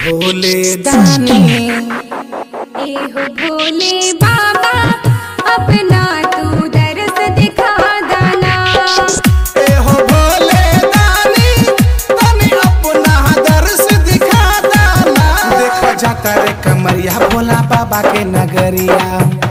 भोले दानी एहो भोले बाबा अपना तू दरस दिखा दाना ए हो भोले दानी तनी अपना दर्श दिखा दाना देखो जाता रे कमरिया भोला बाबा के नगरिया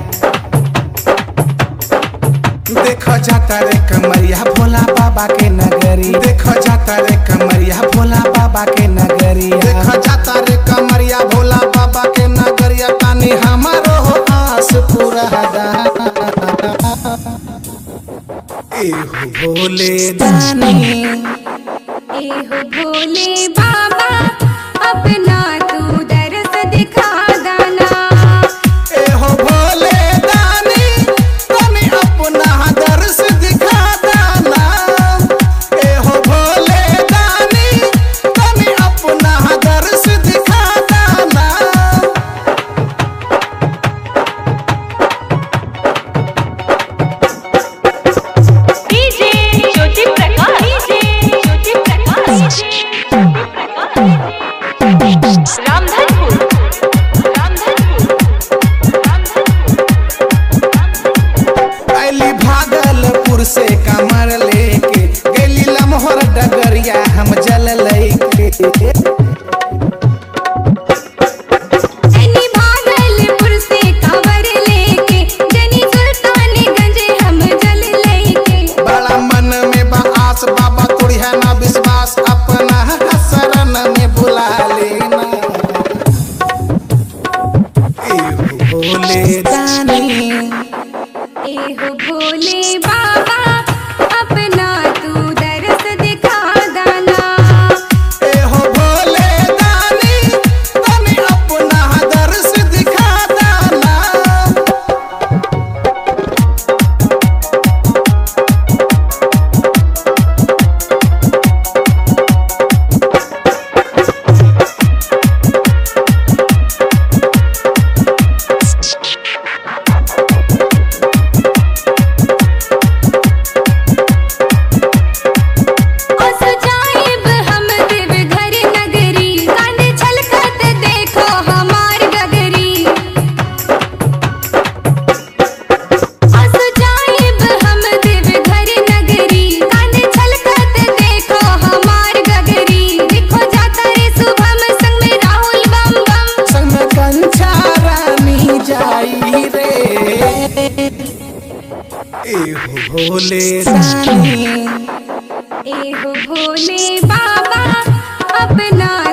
देखो जाता रे कमरिया भोला बाबा के नगरी देखो जाता रे कमरिया भोला बाबा के नगरिया देखो जाता रे कमरिया भोला बाबा के नगरिया तानी हमारो हो आस पूरा एहो भोले दानी एहो भोले बाबा अपना तू दरस दिखा दाना एहो भोले दानी तनी अपना दर्श दिखा दाना एहो भोले दानी तनी अपना दर्श दिखा दाना डीजे ज्योति प्रकाश डीजे ज्योति प्रकाश रामधनपुर रामधनपुर रामधनपुर अली भागलपुर से कमर लेके गली लमहर डगरिया हम जल लेके जनी भागलपुर से खबर लेके जनी सुल्तानगंज हम जल लेके बड़ा मन में बा आस बाबा तोड़ी है ना विश्वास अपना शरण में बुला लेना एहो भोले दानी एहो भोले बाबा अपना तू दरस दिखा दाना एहो भोले दानी तनी अपना दर्श दिखा दाना अस जाइब हम देवघर नगरी कांधे छलकत देखो हमार गगरी अस जाइब हम देवघर नगरी कांधे छलकत देखो हमार गगरी देखो जाता रे शुभम संग में राहुल बम बम संग में कंचा रानी जाई रे एहो भोले दानी एहो भोले बाबा अपना